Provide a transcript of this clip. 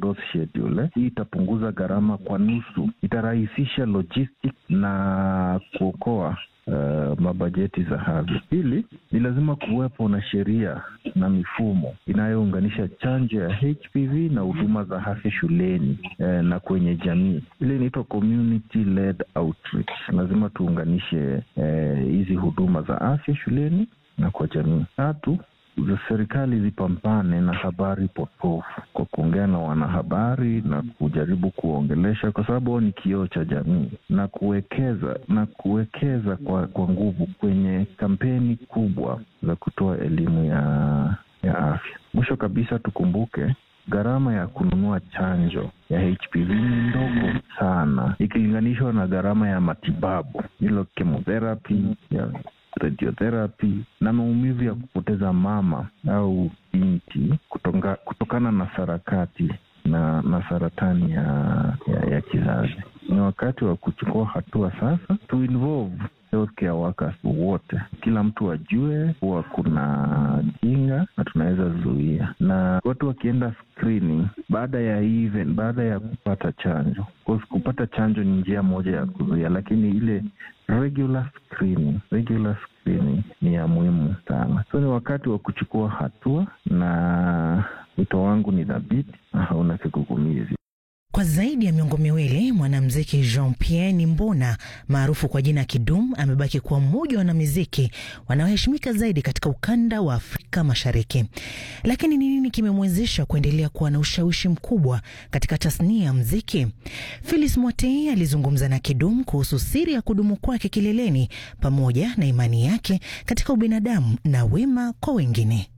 dose schedule. Hii itapunguza gharama kwa nusu, itarahisisha logistic na kuokoa Uh, mabajeti za afya. Pili, ni lazima kuwepo na sheria na mifumo inayounganisha chanjo ya HPV na huduma za afya shuleni eh, na kwenye jamii. Ile inaitwa community led outreach. Lazima tuunganishe hizi eh, huduma za afya shuleni na kwa jamii. Tatu, za serikali zipambane na habari potofu kwa kuongea na wanahabari na kujaribu kuongelesha, kwa sababu hao ni kioo cha jamii, na kuwekeza na kuwekeza kwa, kwa nguvu kwenye kampeni kubwa za kutoa elimu ya, ya afya. Mwisho kabisa, tukumbuke gharama ya kununua chanjo ya HPV ni ndogo sana ikilinganishwa na gharama ya matibabu, hilo chemotherapy ya radiotherapy na maumivu ya kupoteza mama au binti kutoka, kutokana na sarakati na, na saratani ya, ya, ya kizazi. Ni wakati wa kuchukua hatua sasa, to involve healthcare workers wote, kila mtu ajue kuwa kuna kinga na tunaweza zuia, na watu wakienda screening baada ya even, baada ya kupata chanjo. Kupata chanjo ni njia moja ya kuzuia, lakini ile regular screening, regular screening ni ya muhimu sana. So ni wakati wa kuchukua hatua, na wito wangu ni dhabiti na hauna kigugumizi. Kwa zaidi ya miongo miwili mwanamuziki Jean Pierre Nimbona maarufu kwa jina Kidum amebaki kuwa mmoja wa wanamuziki wanaoheshimika zaidi katika ukanda wa Afrika Mashariki. Lakini ni nini kimemwezesha kuendelea kuwa na ushawishi mkubwa katika tasnia ya muziki? Phyllis Mwatei alizungumza na Kidum kuhusu siri ya kudumu kwake kileleni pamoja na imani yake katika ubinadamu na wema kwa wengine.